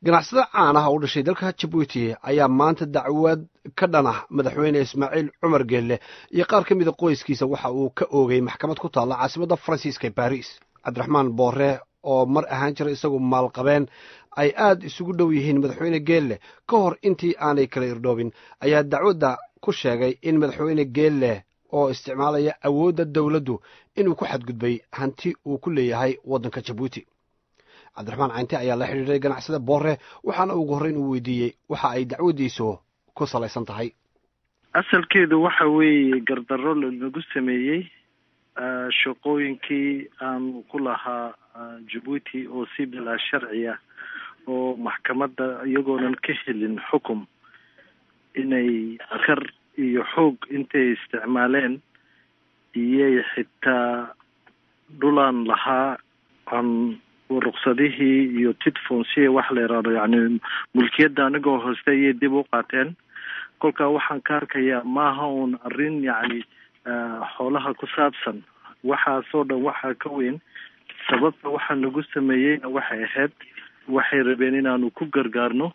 ganacsade caan ah oo u dhashay dalka jabuuti ayaa maanta dacwad ka dhan ah madaxweyne ismaaciil cumar geelle iyo qaar ka mida qoyskiisa waxa uu ka oogay maxkamad ku taalla caasimadda faransiiska ee baris cabdiraxmaan boore oo mar ahaan jira isagu maalqabeen ay aad isugu dhow yihiin madaxweyne geelle ka hor intii aanay kala irdhoobin ayaa dacwadda ku sheegay in madaxweyne geelle oo isticmaalaya awoodda dowladdu inuu ku xadgudbay hanti uu ku leeyahay waddanka jabuuti cabdiraxmaan caynte ayaa la xidhiidhay ganacsada boore waxaana ugu horreyn uu weydiiyey waxa ay dacwaddiisu ku salaysan tahay asalkeedu waxa weeye gardarro lanagu sameeyey shaqooyinkii aanu ku lahaa jabuuti oo si bilaa sharci ah oo maxkamadda iyagoonan ka helin xukum inay kar iyo xoog intay isticmaaleen iyay xitaa dhulaan lahaa aan ruqsadihii iyo tidfonsiya wax la yidhaahdo yacni mulkiyadda anigoo hooste ayay dib u qaateen kolkaa waxaan ka arkayaa maaha uun arrin yacni xoolaha ku saabsan waxaasoo dhan waxaa ka weyn sababta waxaa nagu sameeyeyna waxay ahayd waxay rabeen inaanu ku gargaarno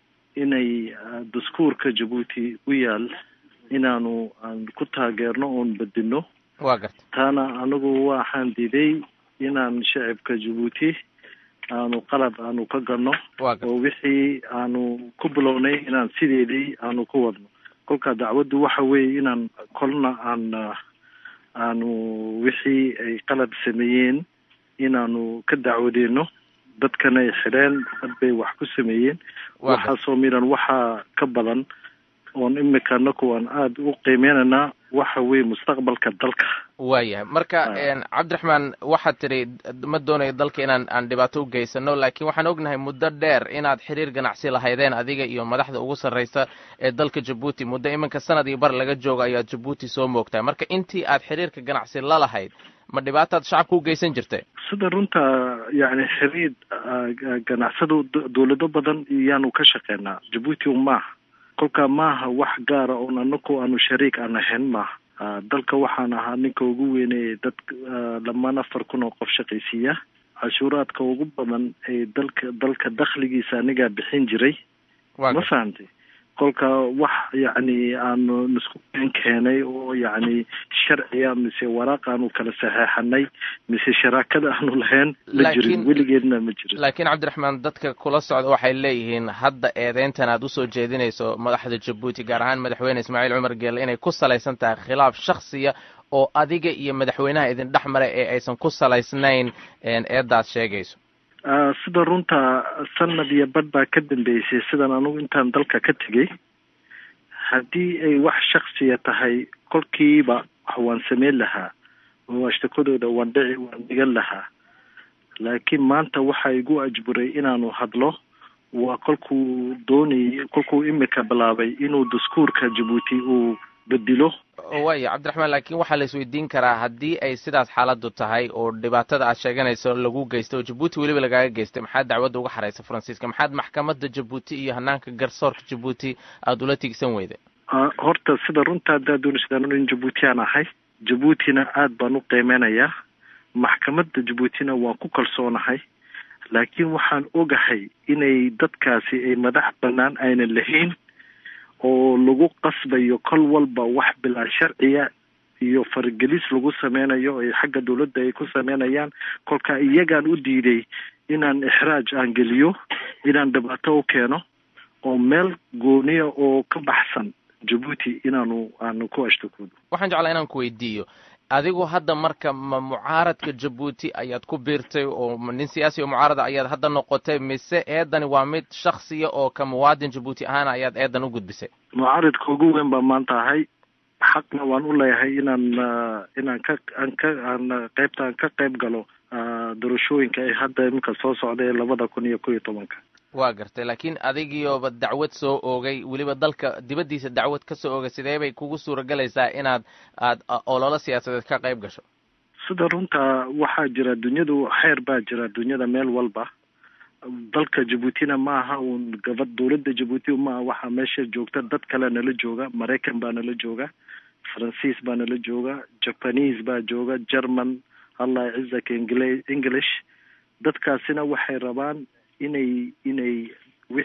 inay daskuurka jabuuti u yaal inaanu aan ku taageerno oon bedino waa garta taana anigu waxaan diiday inaan shacibka jabuuti aanu qalad aanu ka galno oo wixii aanu ku bilownay inaan sideedii aanu ku wadno kolkaa dacwaddu waxa weeye inaan kolna aan aanu wixii ay qalad sameeyeen inaanu ka dacwadeyno dadkana ay xidheen dad bay wax ku sameeyeen waxaasoo midhan waxaa ka badan oon imika anaku aan aada u qiimeynaynaa waxa weeye mustaqbalka dalka waayahay marka cabdiraxmaan waxaad tidhi ma doonayo dalka inaan aan dhibaato u geysano laakiin waxaan ognahay muddo dheer inaad xiriir ganacsi lahaydeen adiga iyo madaxda ugu sarreysa ee dalka jabuuti muddo iminka sanad iyo bar laga joogo ayaad jabuuti soo moogtahay marka intii aad xiriirka ganacsi la lahayd ma dhibaataad shacabka u geysan jirtay sida runta yacni xiriir ganacsado dowlado badan iyaanu ka shaqeynaa jabuuti maaha kolkaa maaha wax gaara oon anaku aanu shariik aan ahayn maaha dalka waxaan ahaa ninka ugu weyneye dad lamaan afar kun oo qof shaqaysiiya cashuuraadka ugu badan ee dalka dalka dakhligiisa anigaa bixin jiray ma fahamtay kolka wax yacni aanu nisku keen keenay oo yacni sharciga mise waraaq aanu kala saxeexanay mise sharaakada aanu lahayn ma jirin weligeedna ma jirin laakiin cabdiraxmaan dadka kula socda waxay leeyihiin hadda eedeyntan aad usoo jeedinayso madaxda jabuuti gaar ahaan madaxweyne ismaaciil cumar geelle inay ku salaysan tahay khilaaf shaksiya oo adiga iyo madaxweynaha idin dhex maray ee aysan ku salaysnayn eeddaad sheegayso sida runta sanad iyo badh baa ka dambeysay sidan anugu intaan dalka ka tegay haddii ay wax shaksiya tahay kolkiiba waan sameyn lahaa oo ashtakadooda waan dhici waan dhigan lahaa laakiin maanta waxaa igu ajburay inaanu hadlo waa kolkuu doonayay kolkuu imika bilaabay inuu daskuurka jabuuti uu bedilo waaya cabdiraxmaan laakiin waxaa la isweydiin karaa haddii ay sidaas xaaladdu tahay oo dhibaatada aad sheeganayso lagu geystay oo jabuuti weliba lagaaga geystay maxaad dacwadda uga xaraysa faransiiska maxaad maxkamadda jabuuti iyo hanaanka garsoorka jabuuti aada ula tigsan weyday horta sida runta haddaad doonaysadaan in jabuuti aan ahay jabuutina aad baan u qiimeynayaa maxkamadda jabuutina waan ku kalsoonahay laakiin waxaan ogahay inay dadkaasi ay madax bannaan aynan lahayn oo lagu qasbayo kol walba wax bilaa sharciya iyo faragelis lagu sameynayo ay xagga dawladda ay ku sameynayaan kolka iyagaan u diiday inaan ixraaj aan geliyo inaan dhibaato u keeno oo meel gooniya oo ka baxsan jabuuti inaanu aanu ku ashtakoodo waxaan jeclaa inaan ku weydiiyo adigu hadda marka ma mucaaradka jabuuti ayaad ku biirtay oo nin siyaasi oo mucaarada ayaad hadda noqotay mise eedani waa mid shaksiya oo ka muwaadin jabuuti ahaana ayaad eedan u gudbisay mucaaridka ugu weyn baa maanta ahay xaqna waan u leeyahay inaan inaan ka aan ka aan qaybta aan ka qayb galo doorashooyinka ee hadda iminka soo socda ee labada kun iyo kow iyo tobanka waa gartay laakiin adigiyoba dacwad soo oogay weliba dalka dibaddiisa dacwad ka soo oogay sidee bay kugu suuragelaysaa inaad aad ololo siyaasadeed ka qayb gasho sida runta waxaa jira dunyadu xeer baa jira dunyada meel walba dalka jabuutina ma aha uun gabad dowladda jabuuti maaha waxaa meesha joogta dad kale nala jooga maraykan baa nala jooga faransiis baa nala jooga japanese baa jooga german allah cizaka ingl english dadkaasina waxay rabaan inay inay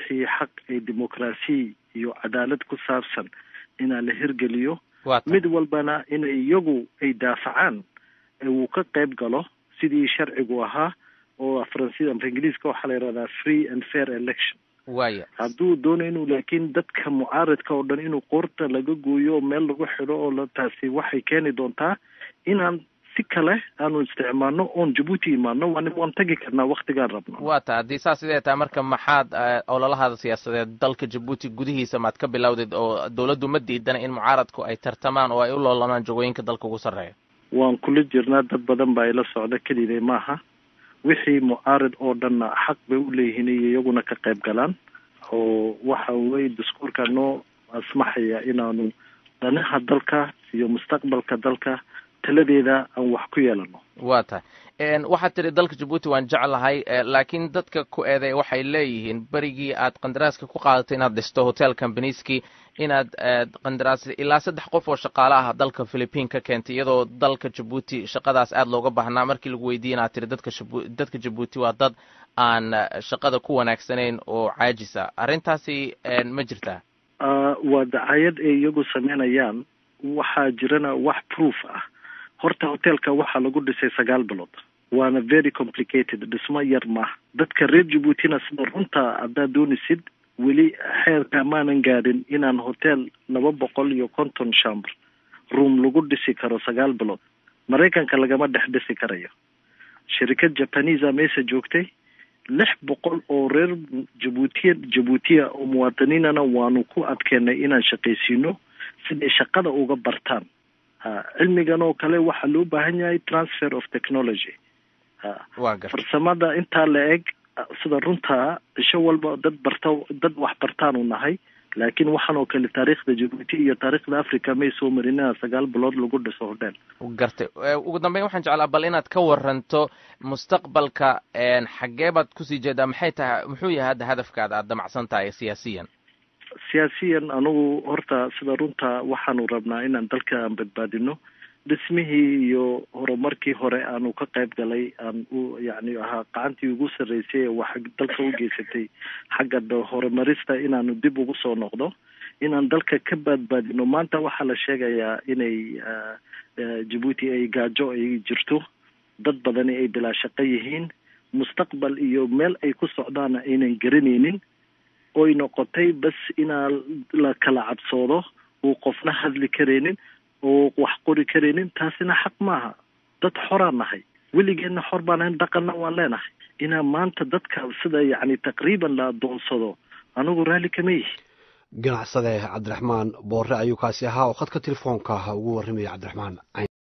wixii xaq ee dimuqraasiya iyo cadaalad ku saabsan inaa la hirgeliyo mid walbana in iyagu ay daafacaan uu ka qayb galo sidii sharcigu ahaa oo faransi amba ingiliiska waxaa la yihahdaa free and fair election waya hadduu doonayo inuu laakiin dadka mucaaridka oo dhan inuu qoorta laga gooyo oo meel lagu xidho oo taasi waxay keeni doontaa inaan si kale aanu isticmaalno oon jabuuti imaano waan waan tagi karnaa waktigaan rabno waa ta haddii saas sidee tahay marka maxaad ololahaada siyaasadeed dalka jabuuti gudihiisa maad ka bilowdeed oo dawladdu ma diidana in mucaaradku ay tartamaan oo ay u loolamaan jagooyinka dalka ugu sarreeya waan kula jirnaa dad badan baa ila socda keliday maaha wixii mucaarid oo dhanna xaq bay u leeyihiin iyo iyaguna ka qayb galaan oo waxa weye daskuurka noo asmaxaya inaanu danaha dalka iyo mustaqbalka dalka taladeeda aan wax ku yeelano waa tahay waxaad tidhi dalka jabuuti waan jeclahay laakiin dadka ku eeday waxay leeyihiin berigii aad qandaraaska ku qaadatay inaad dhisto hotel companieskii inaad qandaraas ilaa saddex qof oo shaqaale ah dalka philippine ka keentay iyadoo dalka jabuuti shaqadaas aada looga baahnaa markii lagu weydiiye inaad tiri dadka dadka jabuuti waa dad aan shaqada ku wanaagsanayn oo caajisa arrintaasi ma jirtaa waa dacayad ay iyagu sameynayaan waxaa jirana wax proof ah horta hotelka waxaa lagu dhisay sagaal bilood waana very complicated dhismo yar maaha dadka reer jabuutina sida runta haddaad doonisid weli xeerka maanan gaadhin inaan hotel laba boqol iyo konton shamber room lagu dhisi karo sagaal bilood maraykanka lagama dhex dhisi karayo shirikad jabanisa meesha joogtay lix boqol oo reer jabuutiya jabuutiya oo muwaadiniinana waanu ku adkeenay inaan shaqaysiino siday shaqada uga bartaan cilmigan oo kale waxaa loo baahan yahay transfer of technology farsamada intaa la eg sida runtaa cisho walba dad barta dad wax bartaanu nahay laakiin waxaan oo kale taariikhda jabuuti iyo taariikhda africa may soo marin inaa sagaal bilood lagu dhiso hodheel gartay ugu dambeyn waxaan jeclaa bal inaad ka waranto mustaqbalka xaggee baad kusii jeedaa maxay tahay muxuu yahay hadda hadafkaada aad damacsan tahay siyaasiyan siyaasiyan anugu horta sida runta waxaanu rabnaa inaan dalka aan badbaadino dhismihii iyo horumarkii hore aanu ka qayb galay aan u yacni ahaa gacantii ugu sarreysay ee wax dalka u geysatay xagga horumarista inaanu dib ugu soo noqdo inaan dalka ka badbaadino maanta waxaa la sheegayaa inay jabuuti ay gaajo ay jirto dad badani ay bilaa shaqo yihiin mustaqbal iyo meel ay ku socdaana aynan garanaynin oy noqotay bas inaa la kala cabsoodo uu qofna hadli karaynin oo wax qori karaynin taasina xaq maaha dad xoraan nahay weligeedna xor baan ahayn dhaqanna waan leenahay inaa maanta dadka sida yacni taqriiban la adoonsado anigu raalli kama yihi ganacsade cabdiraxmaan boore ayuu kaasi ahaa oo khadka telefoonka ugu warramaya cabdiraxmaan